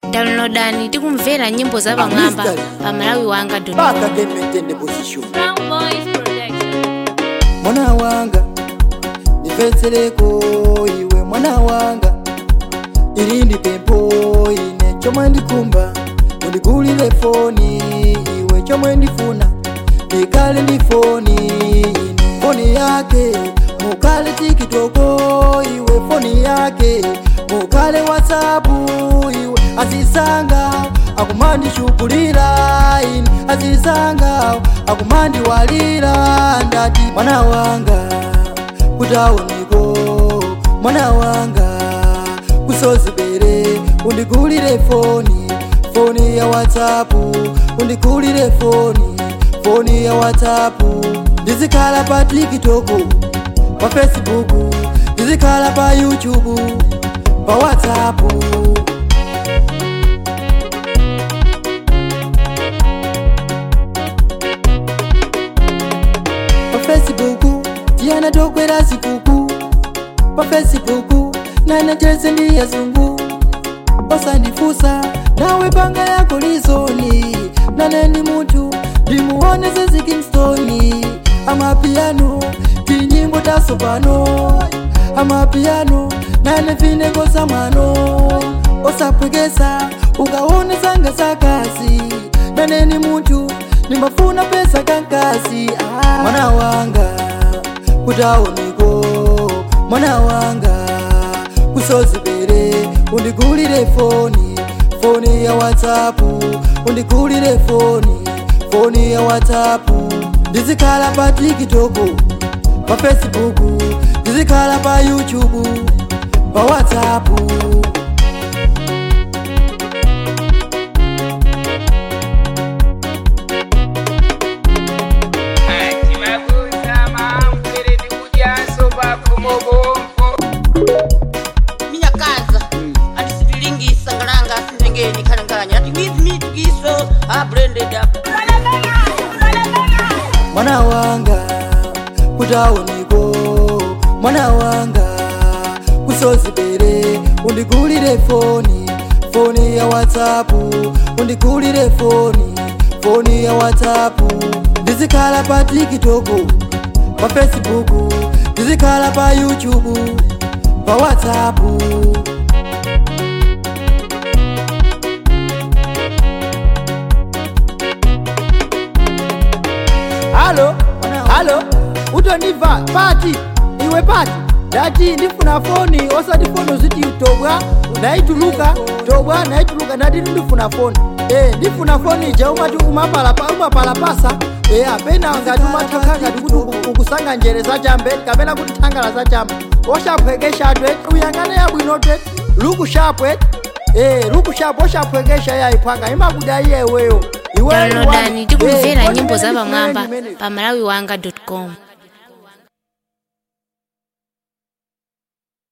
downloadani tikumvera nyimbo za pamwamba pa malawi wanga Back again maintain the position. Brown Boys Production. mwana wanga ndipetsereko iwe mwana wanga ili ndi pempho ine chomwe ndikumba undigulire foni iwe chomwe ndifuna ndikale ndi foni ine foni yake mukale tikitoko iwe foni yake mukale whatsapu iwe azisanga akumandishukulira ine azisanga akumandiwalira ndati mwana wanga kutaoniko mwana wanga kusozibere undigulire foni foni ya whatsapu undigulire foni foni ya whatsapu ndizikhala pa tikitoko pa facebook ndizikhala pa youtube pa whatsapu pa facebook tiyana tokwera zikuku pa facebook nane chese ndi yazungu osandifusa nawe panga yako lizoni nane ndi munthu ndimuoneze zikingstoni amapiano tinyimbo tasopano amapiano nane vineko za mwano osapwekesa ukaone zanga zakasi nane ndi munthu nimafuna pesa kankasi ah. mwana wanga kutaoniko mwana wanga kusozibere undigulire foni foni ya whatsapu undigulire foni foni ya whatsapu ndizikhala pa tikitoko pa facebook ndizikhala pa youtube pa whatsapu minyakaza ati sitilingisa ngalanga sindengeni khalanganya ati with me tikiso a blended up mwana wanga kutaoniko mwana wanga kusozibere undigulire foni foni ya whatsapu undigulire foni foni ya whatsapu ndizikhala pa tikitoko pa facebook ndizikhala pa youtube pa whatsapu halo halo utondiva pati iwe pati ndati ndifuna foni osati foni uziti tobwa naituluka tobwa naituluka ndati ndifuna foni e ndifuna foni ja umati umapalapa umapalapasa e apena ngati umathanga ngati kuti uku- ukusanga njere zachambe kapena kuti thangala zachambe oshaphwekeshatwe uyang'ane yabwinotwe lukushapwe e lukushapu oshaphwekesha yayiphwanga imakuda iyeweyo iwe downloadani tikumvera Eh, nyimbo za kodi pamwamba imene- pa malawi wanga com